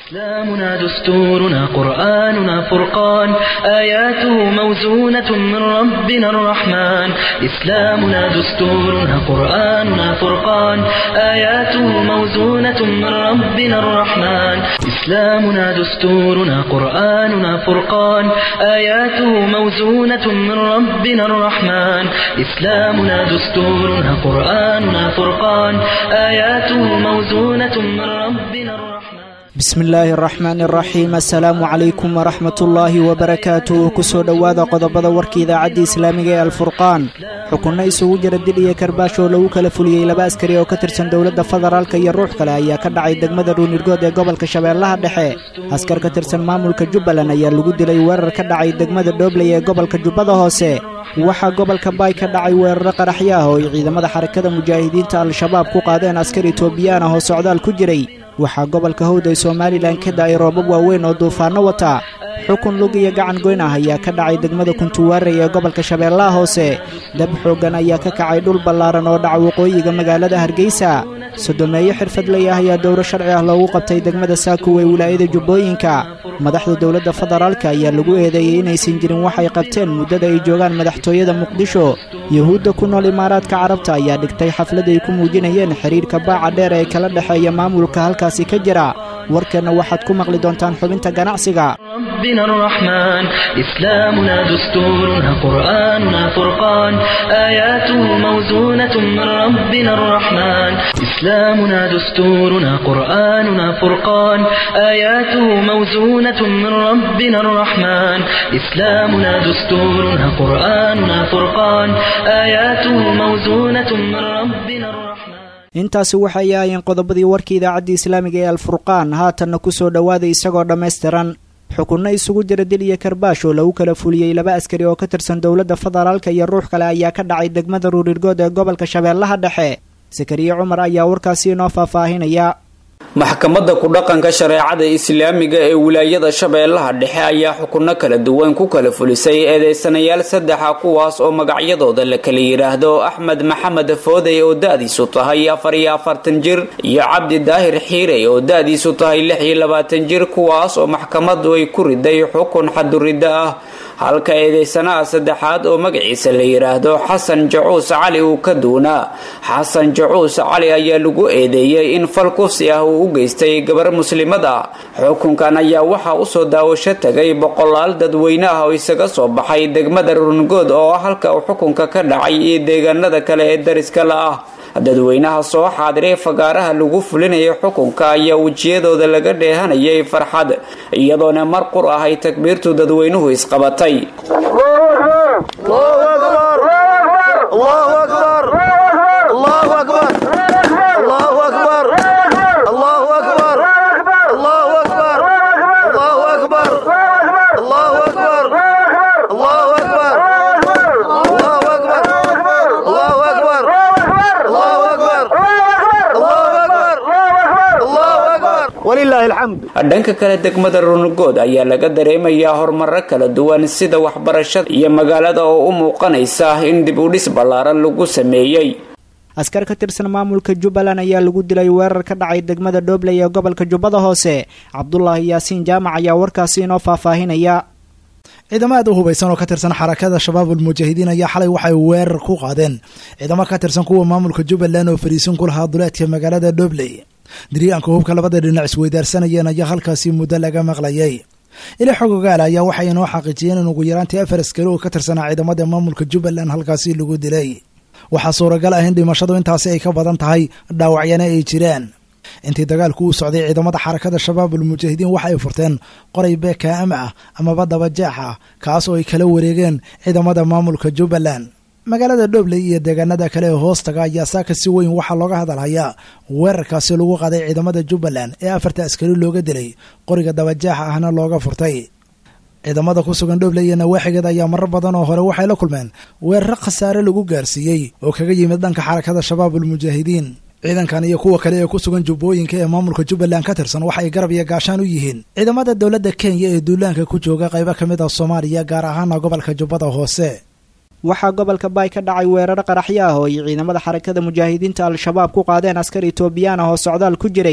إسلامنا دستورنا قرآننا فرقان آياته موزونة من ربنا الرحمن إسلامنا دستورنا قرآننا فرقان آياته موزونة من ربنا الرحمن إسلامنا دستورنا قرآننا فرقان آياته موزونة من ربنا الرحمن إسلامنا دستورنا قرآننا فرقان آياته موزونة من ربنا الرحمن bismi illaahi araxmaan araxiim assalaamu calaykum waraxmat ullaahi wabarakaatuh kusoo dhowaada qodobada warka idaacadda islaamiga ee alfurqaan xukunno isugu jira dil iyo karbaash oo lagu kala fuliyey laba askari oo ka tirsan dowladda federaalka iyo ruux kale ayaa ka dhacay degmada ruunirgood ee gobolka shabeellaha dhexe askar ka tirsan maamulka jubbaland ayaa lagu dilay weerar ka dhacay degmada dhoobley ee gobolka jubbada hoose waxaa gobolka baay ka dhacay weeraro qaraxyo ah oo ay ciidamada xarakada mujaahidiinta al-shabaab ku qaadeen askar itoobiyaan ah oo socdaal ku jiray waxaa gobolka howda ee somalilan ka da-ay roobab waaweyn oo duufaanno wata xukun lug iyo gacan goyn ah ayaa ka dhacay degmada kuntuwaarey ee gobolka shabeellaha hoose dab xooggan ayaa ka kacay dhul ballaaran oo dhaca waqooyiga magaalada hargeysa sodomeeyo xirfadley ah ayaa dowro sharci ah loogu qabtay degmada saakow ee wilaayada jubbooyinka madaxda dowladda federaalka ayaa lagu eedeeyey inaysan jirin waxay qabteen muddada ay joogaan madaxtooyada muqdisho yuhuudda ku nool imaaraadka carabta ayaa dhigtay xaflad ay ku muujinayeen xidhiirka baaca dheer ee kala dhexeeya maamulka halkaasi ka jira warkeenna waxaad ku maqli doontaan xubinta ganacsiga ربنا الرحمن إسلامنا دستورنا قرآننا فرقان آياته موزونة من ربنا الرحمن إسلامنا دستورنا قرآننا فرقان آياته موزونة من ربنا الرحمن إسلامنا دستورنا قرآننا فرقان آياته موزونة من ربنا الرحمن intaasi waxay ahaayeen qodobadii warka idaacadda islaamiga ee alfurqaan haatanna kusoo dhowaaday isagoo dhammaystiran xukunno isugu jira dil iyo karbaash oo lagu kala fuliyey laba askari oo ka tirsan dowladda federaalka iyo ruux kale ayaa ka dhacay degmada ruurirgood ee gobolka shabeellaha dhexe sakariye cumar ayaa warkaasi inoo faahfaahinaya maxkamadda ku-dhaqanka shareecada islaamiga ee wilaayada shabeellaha dhexe ayaa xukunno kala duwan ku kala fulisay eedeysanayaal saddexa kuwaas oo magacyadooda la kala yidhaahdo axmed maxamed foodey oo da-diisu tahay afar iyo afartan jir iyo cabdi daahir xiirey oo da-diisu tahay lix iyo labaatan jir kuwaas oo maxkamaddu ay ku riday xukun xaduriddo ah halka eedeysanaha saddexaad oo magaciisa la yidhaahdo xasan jacuus cali uu ka duunaa xasan jacuus cali ayaa lagu eedeeyey in fal kufsi ah uu u geystay gabar muslimad ah xukunkan ayaa waxaa usoo daawasho tagay boqolaal dadweyne ah oo isaga soo baxay degmada rungood oo halka uu xukunka ka dhacay iyo deegaanada kale ee dariska la ah dadweynaha soo xaadiray fagaaraha lagu fulinayay xukunka ayaa wejiyadooda laga dheehanayay farxad iyadoona mar qur ah ay takbiirtu dadweynuhu isqabatay dhanka kale degmada runugood ayaa laga dareemayaa horumaro kala duwan sida waxbarashada iyo magaalada oo u muuqanaysa in dib u dhis ballaaran lagu sameeyey askar ka tirsan maamulka jubbaland ayaa lagu dilay weerar ka dhacay degmada dhoobley ee gobolka jubbada hoose cabdulaahi yaasiin jaamac ayaa warkaasi inoo faahfaahinaya ciidamo aad u hubaysan oo ka tirsan xarakada shabaabul mujaahidiin ayaa xalay waxay weerar ku qaadeen ciidamo ka tirsan kuwa maamulka jubbaland oo fariisin ku lahaa duleedka magaalada dhoobley diriyaanka hubka labada dhinac isweydaarsanayeen ayaa halkaasi muddo laga maqlayay ili xogogaal ayaa waxay inoo xaqiijiyeen in ugu yaraantii afar askari oo ka tirsanaa ciidamada maamulka jubbaland halkaasi lagu dilay waxaa suuragal ah in dhimashadu intaasi ay ka badan tahay dhaawacyana ay jiraan intii dagaalku uu socday ciidamada xarakada shabaabul mujaahidiin waxa ay furteen qoray beekaama ah amaba dabajeex ah kaas oo ay kala wareegeen ciidamada maamulka jubbaland magaalada dhoobley iyo deegaanada kale ee hoostaga ayaa saaka si weyn waxaa looga hadalhayaa weerarkaasi lagu qaaday ciidamada jubbaland ee afarta askari looga dilay qoriga dabajaaxa ahna looga furtay ciidamada ku sugan dhoobley iyo nawaaxigeed ayaa marar badan oo hore waxay la kulmeen weeraro khasaare lagu gaarsiiyey oo kaga yimid dhanka xarakada shabaabul mujaahidiin ciidankan iyo kuwa kale ee ku sugan jubbooyinka ee maamulka jubbaland ka tirsan waxay garab iyo gaashaan u yihiin ciidamada dowladda kenya ee duulaanka ku jooga qaybo ka mid ah soomaaliya gaar ahaana gobolka jubbada hoose waxaa gobolka baay ka dhacay weeraro qaraxyo ah oo ay ciidamada xarakada mujaahidiinta al-shabaab ku qaadeen askar etoobiyaan ah oo socdaal ku jiray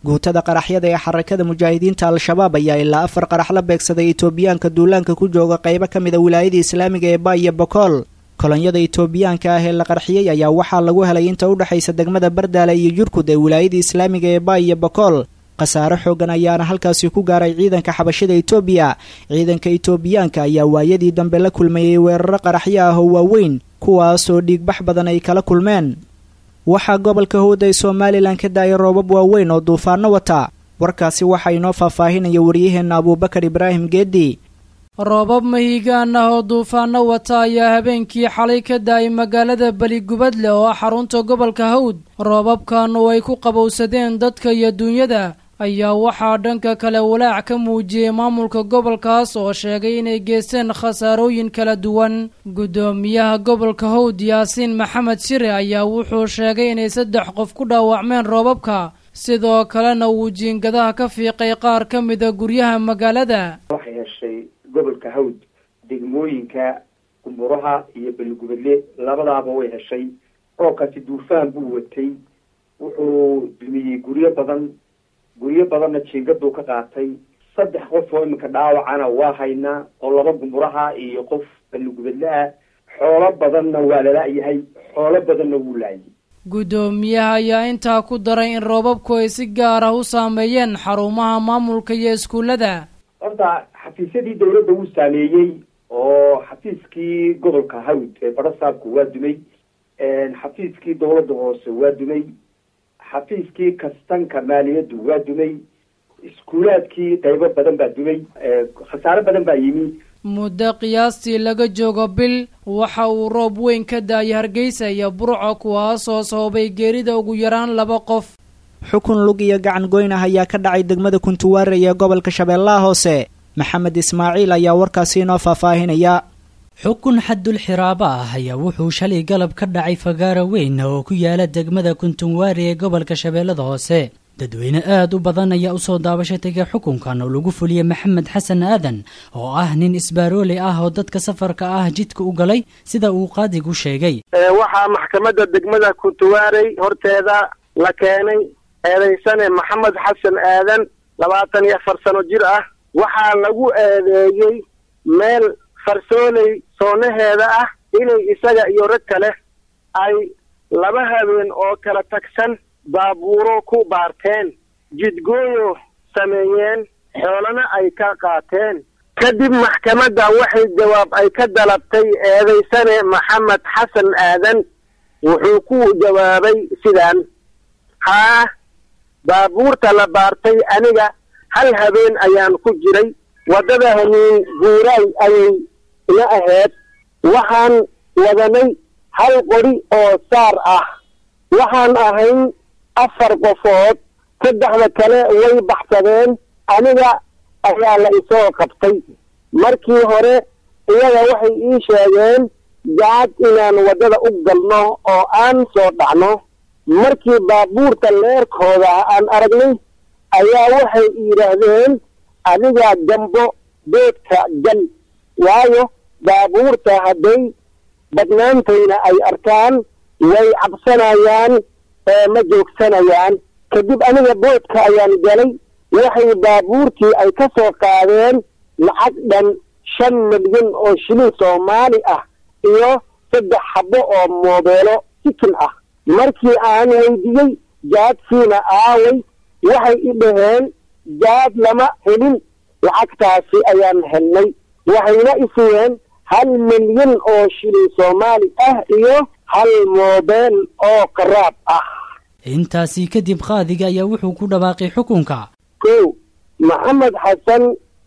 guutada qaraxyada ee xarakada mujaahidiinta al-shabaab ayaa ilaa afar qarax la beegsaday itoobiyaanka duulaanka ku jooga qaybo ka mid a wilaayada islaamiga ee ba iyo bokool kolonyada itoobiyaanka ah ee la qarxiyey ayaa waxaa lagu helay inta u dhexaysa degmada bardaale iyo jurkud ee wilaayada islaamiga ee ba iyo bokool khasaare xoogan ayaana halkaasi ku gaaray ciidanka xabashida itoobiya ciidanka itoobiyaanka ayaa waayadii dambe la kulmayey weeraro qaraxyo ah oo waaweyn kuwaasoo dhiigbax badan ay kala kulmeen waxaa gobolka howda ee somalilan ka da-ay roobab waaweyn oo duufaano wata warkaasi waxaa inoo faahfaahinaya waryaheenna abuubakar ibraahim geedi roobab mahiigaan ah oo duufaano wata ayaa habeenkii xalay ka da-ay magaalada beligubadle oo ah xarunta gobolka hawd roobabkan oo ay ku qabowsadeen dadka iyo duunyada ayaa waxaa dhanka kale walaac ka muujiyey maamulka gobolkaas oo sheegay inay geysteen khasaarooyin kala duwan guddoomiyaha gobolka howd yaasiin maxamed shire ayaa wuxuu sheegay inay saddex qof ku dhaawacmeen roobabka sidoo kalena uu jiingadaha ka fiiqay qaar ka mida guryaha magaalada waxay heshay gobolka hawd degmooyinka kumburaha iyo beligubadle labadaaba way heshay roobkaasi duufaan buu watay wuxuu dumiyey guryo badan guryo badanna jiingaduu ka qaatay saddex qof oo iminka dhaawacana waa haynaa oo laba gumburaha iyo qof beligubadle ah xoolo badanna waa lala-yahay xoolo badanna wuu laayay guddoomiyaha ayaa intaa ku daray in roobabku ay si gaar ah u saameeyeen xarumaha maamulka iyo iskuullada horta xafiisyadii dawladda wuu saameeyey oo xafiiskii gobolka hawd ee barasaabku waa dumay xafiiskii dawladda hoose waa dumay xafiiskii kastanka maaliyaddu waa dumay iskuulaadkii qaybo badan baa dumay khasaare badan baa yimi muddo qiyaastii laga joogo bil waxa uu roob weyn ka da-ay hargeysa iyo burco kuwaasoo sababay geerida ugu yaraan laba qof xukun lug iyo gacan goyn ah ayaa ka dhacay degmada kuntuwaare ee gobolka shabeellaha hoose maxamed ismaaciil ayaa warkaasi inoo faahfaahinaya xukun xadul xiraabo ah ayaa wuxuu shalay galab ka dhacay fagaaro weyn oo ku yaala degmada kuntunwaari ee gobolka shabeellada hoose dadweyne aad u badan ayaa usoo daabasho tegay xukunkan oo lagu fuliyey maxamed xasan aadan oo ah nin isbaarooley ah oo dadka safarka ah jidka u galay sida uu qaadigu sheegay waxaa maxkamadda degmada kuntuwaarey horteeda la keenay eedaysane maxamed xasan aadan labaatan iyo afar sano jir ah waxaa lagu eedeeyey meel farsooley soonaheeda ah inay isaga iyo rag kale ay laba habeen oo kala tagsan baabuuro ku baarteen jidgooyo sameeyeen xoolana ay ka qaateen kadib maxkamadda waxay jawaab ay ka dalabtay eedaysane maxamed xasan aadan wuxuu ku jawaabay sidaan haa baabuurta la baartay aniga hal habeen ayaan ku jiray waddada hamiin guuraay ayay ina ahayd waxaan wadanay hal qori oo saar ah waxaan ahayn afar qofood saddexda kale way baxsadeen aniga ayaa la isoo qabtay markii hore iyaga waxay ii sheegeen jaad inaan waddada u galno oo aan soo dhacno markii baabuurta leerkooda aan aragnay ayaa waxay yidhaahdeen adiga gambo beedka gal waayo baabuurta hadday badnaantayna ay arkaan way cabsanayaan ee ma joogsanayaan kadib aniga boodka ayaan galay waxay baabuurtii ay ka soo qaadeen lacag dhan shan milyan oo shilin soomaali ah iyo saddex xabo oo moobeelo sikin ah markii aan weydiiyey jaadkiina aaway waxay i dhaheen jaad lama helin lacagtaasi ayaan helnay waxayna isiyeen hal milyan oo shilin soomaali ah iyo hal moobeel oo qaraab ah intaasi kadib qaadiga ayaa wuxuu ku dhawaaqay xukunka kow maxamed xasan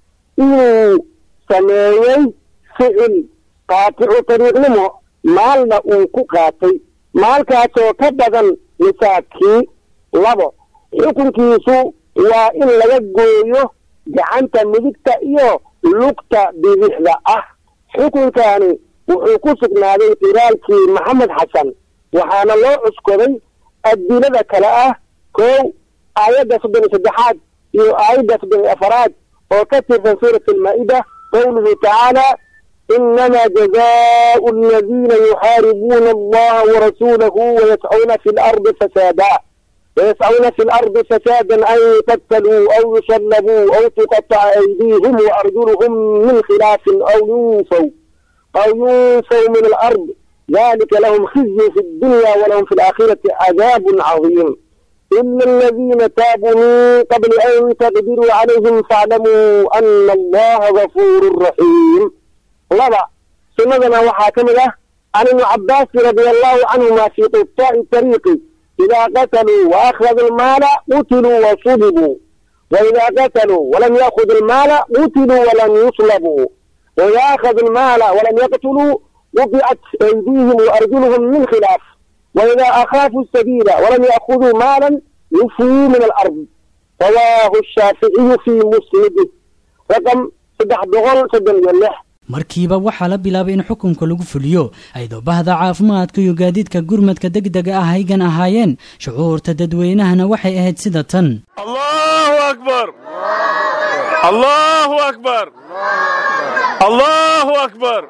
inuu sameeyey ficil qaaticu tariiqnimo maalna uu ku qaatay maalkaasoo ka badan nisaabkii labo xukunkiisu waa in laga gooyo gacanta midigta iyo lugta bidixda ah xukunkani wuxuu ku sugnaaday qiraalkii maxamed xasan waxaana loo cuskoday adilada kale ah kow aayadda soddon iyo saddexaad iyo aayadda soddon iyo afaraad oo ka tirsan suurat almaa-ida qowluhu tacaala inama jazaau aladiina yuxaaribuuna allaha warasuulahu wayascuuna fi lardi fasaada ويسعون في الأرض فسادا أن يقتلوا أو يصلبوا أو تقطع أيديهم وأرجلهم من خلاف أو ينفوا أو ينفوا من الأرض ذلك لهم خزي في الدنيا ولهم في الآخرة عذاب عظيم إلا الذين تابوا من قبل أن تقدروا عليهم فاعلموا أن الله غفور رحيم لبا سندنا وحاكمنا عن ابن عباس رضي الله عنهما في قطاع الطريق إذا قتلوا وأخذوا المال قتلوا وصلبوا وإذا قتلوا ولم يأخذوا المال قتلوا ولم يصلبوا وإذا أخذوا المال ولم يقتلوا وقعت أيديهم وأرجلهم من خلاف وإذا أخافوا السبيل ولم يأخذوا مالا يفوا من الأرض رواه الشافعي في مسنده رقم صدح بغل صدن يلح markiiba waxaa la bilaabay in xukunka lagu fuliyo ayadoo bahda caafimaadka iyo gaadiidka gurmadka degdega ah aygan ahaayeen shucuurta dadweynahana waxay ahayd sida tan allahu akbar allahu akbar allahu akbar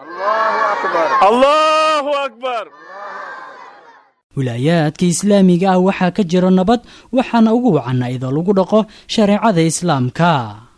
allahu akbar wilaayaadka islaamiga ah waxaa ka jira nabad waxaana ugu wacan iyadoo lagu dhaqo shareecada islaamka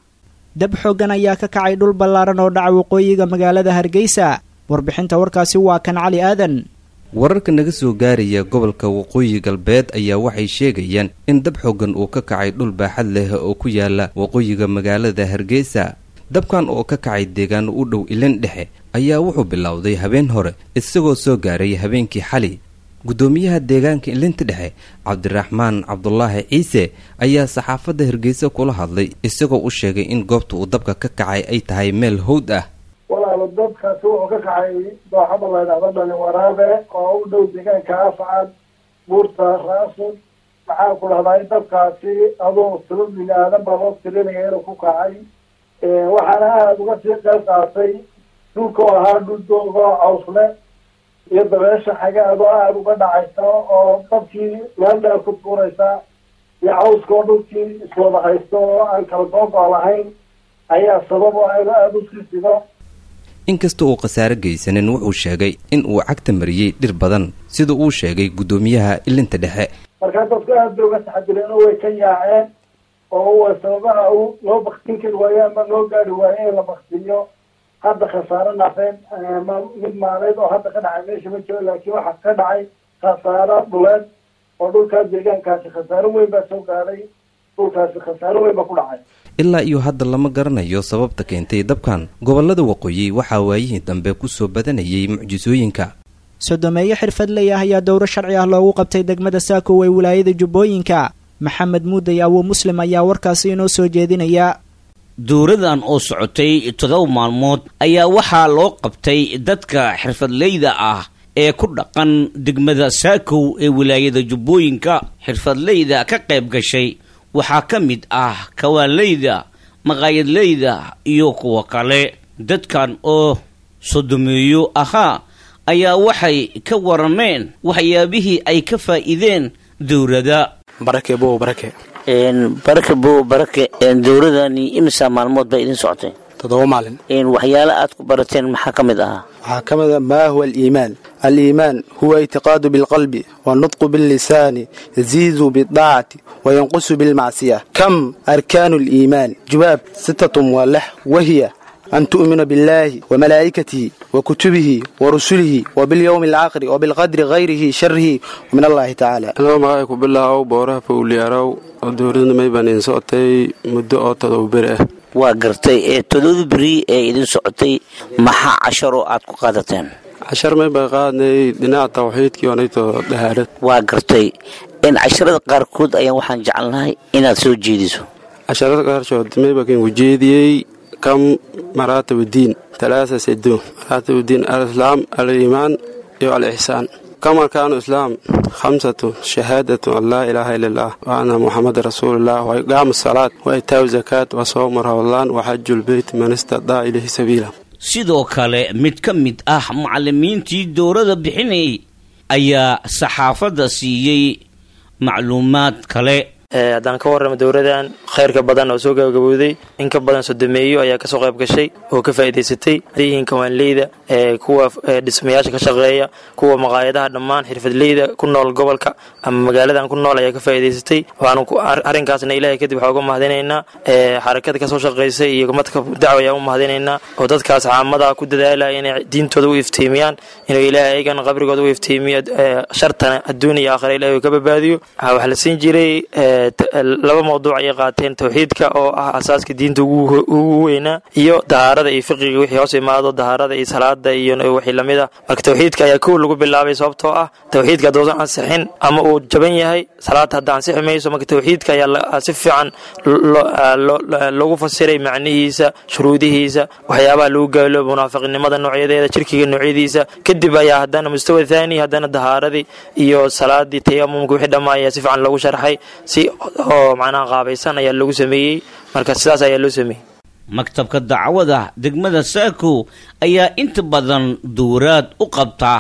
dab xooggan ayaa ka kacay dhul ballaaran oo dhaca waqooyiga magaalada hargeysa warbixinta warkaasi waa kan cali aadan wararka naga soo gaaraya gobolka waqooyi galbeed ayaa waxay sheegayaan in dab xooggan uu ka kacay dhul baaxad leh oo ku yaala waqooyiga magaalada hargeysa dabkan oo ka kacay deegaano u dhow ilin dhexe ayaa wuxuu bilowday habeen hore isagoo soo gaaray habeenkii xali guddoomiyaha deegaanka ilinta dhexe cabdiraxmaan cabdulaahi ciise ayaa saxaafadda hargeysa kula hadlay isagoo u sheegay in goobta uu dabka ka kacay ay tahay meel howd ah walaalo dabkaasi wuxuu ka kacay dooxada laydhahdo dhani waraabe oo u dhow deegaanka afcad buurta raasun maxaan ku dhahday dabkaasi aduu tiro bini-aadan baa loo tirinaya inuu ku kacay waxaana aada uga sii qayb qaatay dhulka oo ahaa dhul doogo cawsle iyo dabeesha xaga adoo aada uga dhacaysa oo dabkii meel dheer ku tuuraysa iyo cawska oo dhulkii iswada haysto oo aan kala googo lahayn ayaa sabab oo aynu aada u sii sido inkasta uu khasaare geysanin wuxuu sheegay in uu cagta mariyey dhir badan sida uu sheegay guddoomiyaha ilinta dhexe markaa dadku aada bay uga taxadireen oo way ka yaaceen oo wa sababaha u loo baktin kari waayo ama loo gaari waayo in la baktiyo hadda khasaaro nafeed ma mid maaleed oo hadda ka dhacay meesha ma jiro laakiin waxaa ka dhacay khasaaro dhuleed oo dhulkaas deegaankaasi khasaaro weyn baa soo gaadhay dhulkaasi khasaaro weyn baa ku dhacay ilaa iyo hadda lama garanayo sababta keentay dabkan gobollada waqooyi waxaa waayihii dambe ku soo badanayay mucjisooyinka sodomeeyo xirfadley ah ayaa dowro sharci ah loogu qabtay degmada saako ee wilaayada jubbooyinka maxamed muuday awo muslim ayaa warkaasi inoo soo jeedinaya dowradan oo socotay todoba maalmood ayaa waxaa loo qabtay dadka xirfadleyda ah ee ku dhaqan degmada saakow ee wilaayada jubbooyinka xirfadleyda ka qayb gashay waxaa ka mid ah kawaanleyda maqaayadleyda iyo kuwa kale dadkan oo sodomeeyo ahaa ayaa waxay ka warameen waxyaabihii ay ka faa'iideen dowrada barake bow barake barake bow barake dowradani imisa maalmood bay idin socotay toddoba maalin waxyaala aad ku barateen maxaa ka mid ahaa waxaa ka mid a maa huwa aliimaan aliimaan huwa ictiqaadu bilqalbi wannutqu billisaani yaziidu bidaacati wayanqusu bilmacsiya kam arkaanu aliimaan jubaab sitatun waa lex wahiya an tu'mina biاllaahi wamalaa'ikatihi wakutubihi warusulihi wabilyowmi alcaakiri wabilqadri hayrihi sharihi min allahi tacaala anoo magacay ku bilaaw booraha fowliyaarow oo dowladna may baan idin socotay muddo oo todoba beri ah waa gartay ee todoba beri ee idin socotay maxaa casharoo aad ku qaadateen cashar may baan qaadnay dhinaca tawxiidkii onayto dhahaarad waa gartay in casharada qaarkood ayaan waxaan jecelnahay inaad soo jeediso casharada qaarkood may baan ku jeediyey kam maraatib diin talaasa sedo maraatib diin alislaam aliimaan iyo alixsaan kam arkaanu islaam khamsatu shahaadatu an laa ilaaha ila allah wa anna muxamada rasuululah wa iqaamu salaad wa itaawu zakaat wa soomu rawdaan wa xajulbeyt man istadaa ilayhi sabiila sidoo kale mid ka mid ah macallimiintii dowrada bixinayay ayaa saxaafadda siiyey macluumaad kale haddaan ka warramo dowladan khayrka badan oo soo gabagabowday in ka badan sodomeeyo ayaa kasoo qayb gashay oo ka faa'iidaysatay yihiin kawaanleyda kuwa dhismayaasha ka shaqeeya kuwa maqaayadaha dhammaan xirfadleyda ku nool gobolka ama magaaladan ku nool ayaa ka faa'iidaysatay waxaanu arrinkaasna ilaahay kadib waxaa uga mahadinaynaa xarakada kasoo shaqaysay iyo madka dacwa ayaa u mahadinaynaa oo dadkaas caamada ku dadaalaya inay diintooda u iftiimiyaan inuu ilaahay ayagana qabrigooda u iftiimiyo shartana adduun iyo aakhira ilahay uu ka badbaadiyo waxaa la siin jiray laba mawduuc ayay qaateen towxiidka oo ah asaaska diinta ugu weynaa iyo dahaarada iyo fiqiga wixii hoos imaado dahaarada iyo salaada iyo wixii lamid ah marka towxiidka ayaa kow lagu bilaabay sababtoo ah towxiidka haddousan ansixin ama uu jaban yahay salaada hadda ansixi mayso marka towxiidka ayaa si fiican loogu fasiray macnihiisa shuruudihiisa waxyaabaha lagu gaalo munaafiqnimada noocyadeeda jirkiga noocyadiisa kadib ayaa haddana mustawa thaani haddana dahaaradii iyo salaadii tayamumka wixii dhammaa ayaa si fiican loogu sharxay si oo macnaha qaabaysan ayaa lagu sameeyey marka sidaas ayaa loo sameeyey maktabka dacwada degmada saako ayaa inta badan duuraad u qabta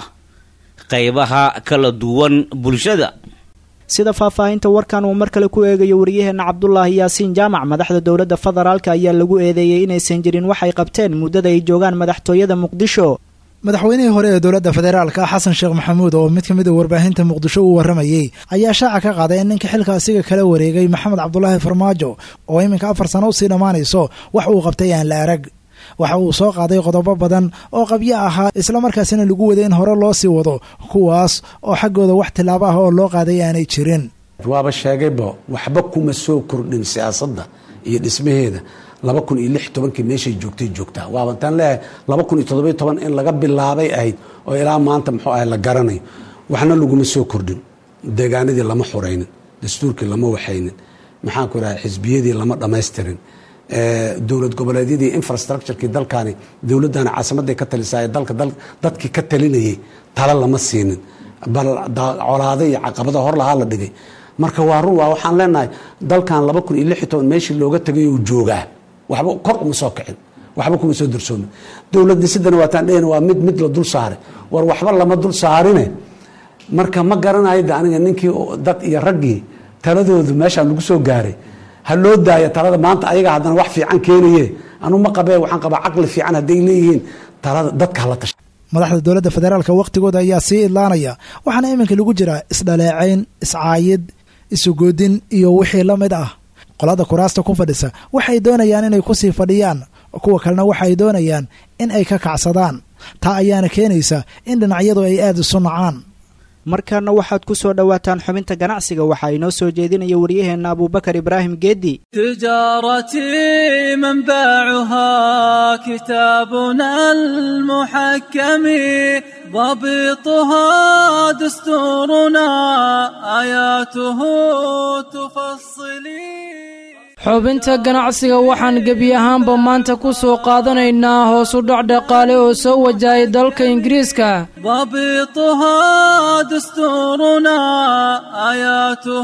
qaybaha kala duwan bulshada sida faahfaahinta warkan uu mar kale ku eegayo waryaheena cabdulaahi yaasiin jaamac madaxda dowladda federaalka ayaa lagu eedeeyey inaysan jirin waxay qabteen muddada ay joogaan madaxtooyada muqdisho madaxweynihii hore ee dowladda federaalka xasan sheekh maxamuud oo mid ka mid a warbaahinta muqdisho uu warramayey ayaa shaaca ka qaaday in ninka xilka asiga kala wareegay maxamed cabdulaahi farmaajo oo iminka afar sano usii dhammaanayso wax uu qabtay aan la arag waxa uu soo qaaday qodobo badan oo qabyo ahaa islamarkaasina lagu waday in hore loo sii wado kuwaas oo xaggooda wax tilaabo ah oo loo qaaday aanay jirin waaba sheegayba waxba kuma soo kordhin siyaasadda iyo dhismaheeda laba kun iyo lix tobankii meeshay joogtay joogtaa waaba taan leeyahay laba kun iyo toddobiyo toban in laga bilaabay ahayd oo ilaa maanta muxuu ahay la garanayo waxna laguma soo kordhin deegaanadii lama xuraynin dastuurkii lama waxaynin maxaanku idhaha xisbiyadii lama dhammaystirin dowlad goboleedyadii infrastructurekii dalkani dowladdaani caasimaday ka talisaay dalka dadkii ka talinayay tala lama siinin bal colaado iyo caqabada hor lahaa la dhigay marka waa run waa waxaan leenahay dalkan laba kun iyo lix iyo toban meeshii looga tagay uu joogaa waxba kor uma soo kicin waxba kuma soo darsoomin dowlad dhisidana waataan dhehn waa mid mid la dul saaray war waxba lama dul saarine marka ma garanayo de aniga ninkii dad iyo raggii taladoodu meeshaan lagu soo gaaray ha loo daaya talada maanta ayaga haddana wax fiican keenaye anu ma qabee waxaan qabaa caqli fiican hadday leeyihiin talada dadka hala tasha madaxda dowladda federaalka wakhtigooda ayaa sii idlaanaya waxaana iminka lagu jiraa isdhaleecayn iscaayid isugoodin iyo wixii la mid ah qolada kuraasta ku fadhisa waxay doonayaan inay kusii fadhiyaan kuwa kalena waxay doonayaan in ay ka kacsadaan taa ayaana keenaysa in dhinacyadu ay aada isu nacaan markaana waxaad ku soo dhowaataan xubinta ganacsiga waxaa inoo soo jeedinaya waryaheenna abuubakar ibraahim geeddi تجارتي منبعها كتابنا المحكم ضبطها دستورنا آياته تفصلي xubinta ganacsiga waxaan gebi ahaanba maanta ku soo qaadanaynaa hoos u dhac dhaqaale oo soo wajahay dalka ingiriiska ضبطها دستورنا آياته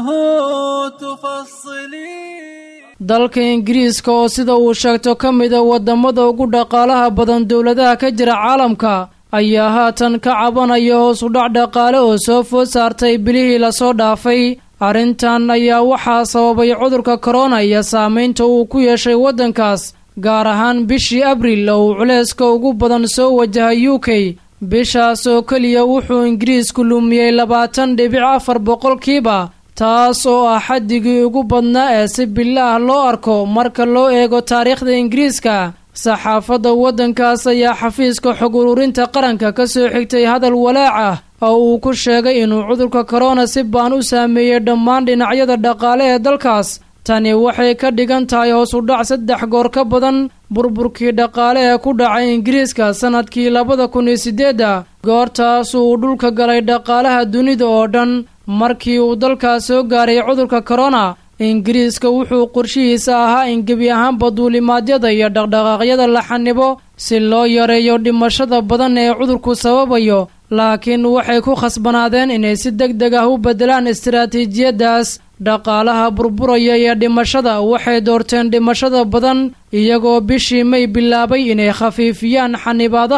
تفصلي dalka ingiriiska oo sida uu sheegto ka mida wadamada ugu dhaqaalaha badan dowladaha ka jira caalamka ayaa haatan ka cabanaya hoos u dhac dhaqaale oo soo food saartay bilihii lasoo dhaafay arrintan ayaa waxaa sababay cudurka korona iyo saameynta uu ku yeeshay waddankaas gaar ahaan bishii abril oo uu culayska ugu badan soo wajahay u k bishaas oo keliya wuxuu ingiriisku lumiyey labaatan dhibic afar boqolkiiba taas oo ah xaddigii ugu badnaa ee si bilaah loo arko marka loo eego taariikhda ingiriiska saxaafadda waddankaas ayaa xafiiska xog ururinta qaranka ka soo xigtay hadal walaac ah oo uu ku sheegay inuu cudurka korona si baan u saameeyey dhammaan dhinacyada dhaqaale ee dalkaas tani waxay ka dhigan tahay hoos u dhac saddex goor ka badan burburkii dhaqaale ee ku dhacay ingiriiska sanadkii labada kun iyo siddeedda goortaas uu dhulka galay dhaqaalaha dunida oo dhan markii uu dalkaas soo gaaray cudurka korona ingiriiska wuxuu qorshihiisa ahaa in gebi ahaanba duulimaadyada iyo dhaqdhaqaaqyada la xanibo si loo yareeyo dhimashada badan ee cudurku sababayo laakiin waxay ku khasbanaadeen inay si deg deg ah u beddelaan istaraatiijiyaddaas dhaqaalaha burburaya iyo dhimashada waxay doorteen dhimashada badan iyagoo bishii may bilaabay inay khafiifiyaan xanibaadaha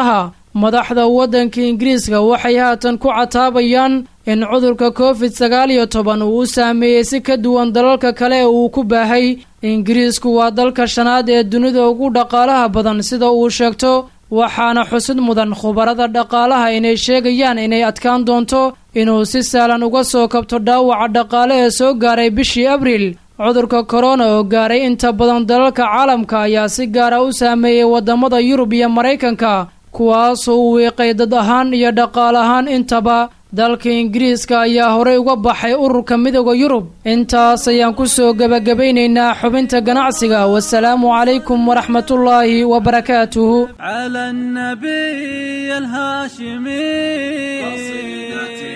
madaxda waddanka ingiriiska waxay haatan ku cataabayaan in cudurka covid sagaal iyo toban uu u saameeyey si ka duwan dalalka kale ee uu ku baahay ingiriisku waa dalka shanaad ee dunida ugu dhaqaalaha badan sida uu sheegto waxaana xusid mudan khubarada dhaqaalaha inay sheegayaan inay adkaan doonto inuu si sahlan uga soo kabto dhaawaca dhaqaale ee soo gaaray bishii abriil cudurka korona oo gaaray inta badan dalalka caalamka ayaa si gaara u saameeyey wadamada yurub iyo maraykanka kuwaasoo u wiiqay dad ahaan iyo dhaqaal ahaan intaba dalka ingiriiska ayaa horey uga baxay ururka midooda yurub intaas ayaan kusoo gebagabaynaynaa xubinta ganacsiga wasalaamu calaykum waraxmatullaahi wabarakaatuhu على النبي الهاشمي قصيدتي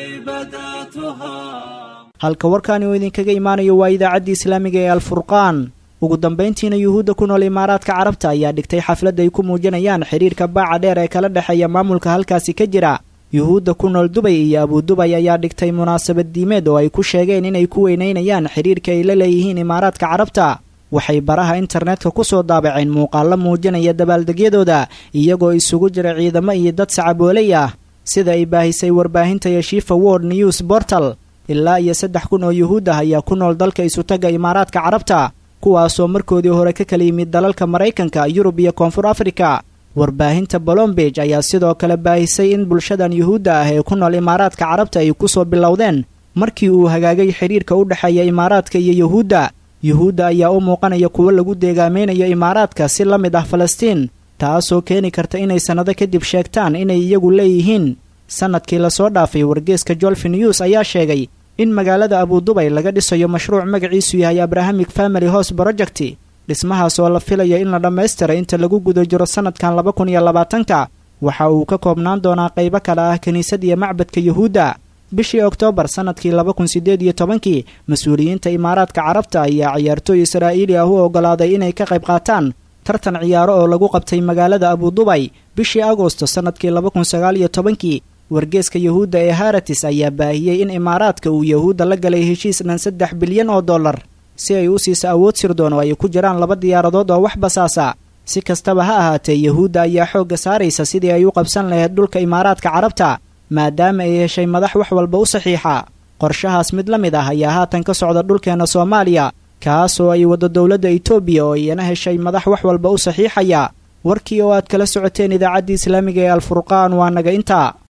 بدأتها halka warkaani uu idinkaga imaanayo waa idaacaddii islaamiga ee alfurqaan ugu dambayntiina yuhuudda ku nool imaaraadka carabta ayaa dhigtay xaflad ay ku muujinayaan xidhiirka baaca dheer ee kala dhexeeya maamulka halkaasi ka jira yuhuudda ku nool dubay iyo abudubay ayaa dhigtay munaasabad diimeed oo ay ku sheegeen inay ku weynaynayaan xidhiirka ay la leeyihiin imaaraadka carabta waxay baraha internetka ku soo daabaceen muuqaallo muujinaya dabaaldegyadooda iyagoo isugu jira ciidamo iyo dad sacabooley ah sida ay baahisay warbaahinta yeshifa world news bortal ilaa iyo saddex kun oo yuhuud ah ayaa ku nool dalka isutaga imaaraadka carabta kuwaasoo markoodii hore ka kala yimid dalalka maraykanka yurub iyo koonfur afrika warbaahinta bolombeg ayaa sidoo kale baahisay in bulshadan yuhuudda ah ee ku nool imaaraadka carabta ay kusoo bilowdeen markii uu hagaagay xidhiirka u dhexeeya imaaraadka iyo yuhuudda yuhuudda ayaa u muuqanaya kuwo lagu deegaameynayo imaaraadka si la mid ah falastiin taasoo keeni karta inay sannado kadib sheegtaan inay iyagu leeyihiin sannadkii lasoo dhaafay wargeeska jolfi news ayaa sheegay in magaalada abudubay laga dhisayo mashruuc magaciisu yahay abrahamic family hos project dhismahaas oo la filayo in la dhammaystiray inta lagu guda jiro sannadkan laba kun iyo labaatanka waxa uu ka koobnaan doonaa qaybo kale ah kiniisad iyo macbadka yuhuudda bishii oktoobar sannadkii laba kun siddeed iyo tobankii mas-uuliyiinta imaaraadka carabta ayaa ciyaartooy israa'iili ah u oggolaaday inay ka qayb qaataan tartan ciyaaro oo lagu qabtay magaalada abudubay bishii agosto sannadkii laba kun sagaal iyo tobankii wargeeska yuhuudda ee haratis ayaa baahiyey in imaaraadka uu yuhuudda la galay heshiis dhan saddex bilyan oo dollar si ay u siiso awood sirdoon oo ay ku jiraan laba diyaaradood oo wax basaasa si kastaba ha ahaatee yuhuudda ayaa xoogga saaraysa sidii ay u qabsan lahayd dhulka imaaraadka carabta maadaama ay heshay madax wax walba u saxiixa qorshahaas mid la mid ah ayaa haatan ka socda dhulkeenna soomaaliya kaasoo ay waddo dowladda itoobiya oo iyana heshay madax wax walba u saxiixaya warkii oo aad kala socoteen idaacaddii islaamiga ee alfurqaan waa naga intaa